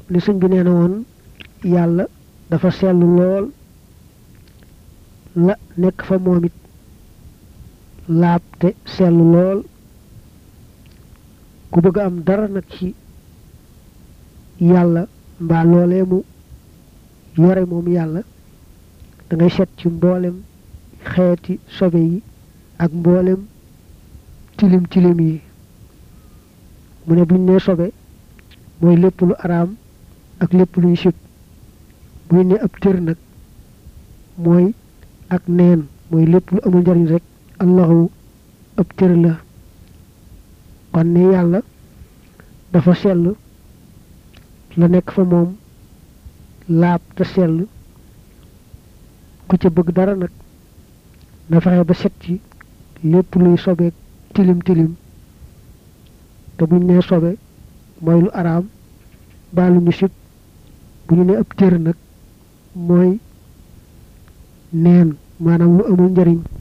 ni sëñ bi nee na woon yàlla dafa sellu lool la nekk fa moom it laab te sellu lool ku bëgg am dara nag ci yàlla mbaa loolee mu yore moom yàlla da ngay set ci mboolem xeeti sobe yi ak mboolem tilim tilim yi mu ne buñ nee sobe mooy lépp lu araam ak lépp luy sib buñ ne ab tër nag mooy ak neen mooy lépp lu amul njariñ rek allahu ab tër la kon ne yàlla dafa sell la nekk fa moom laab te sell ku ca bëgg dara nag na fexe ba set ci lépp luy sobeek tilim tilim te buñ nee sobe mooy lu araam baa lu ñu sib bu ñu ne ab tër nag mooy neen maanaam lu amul njariñ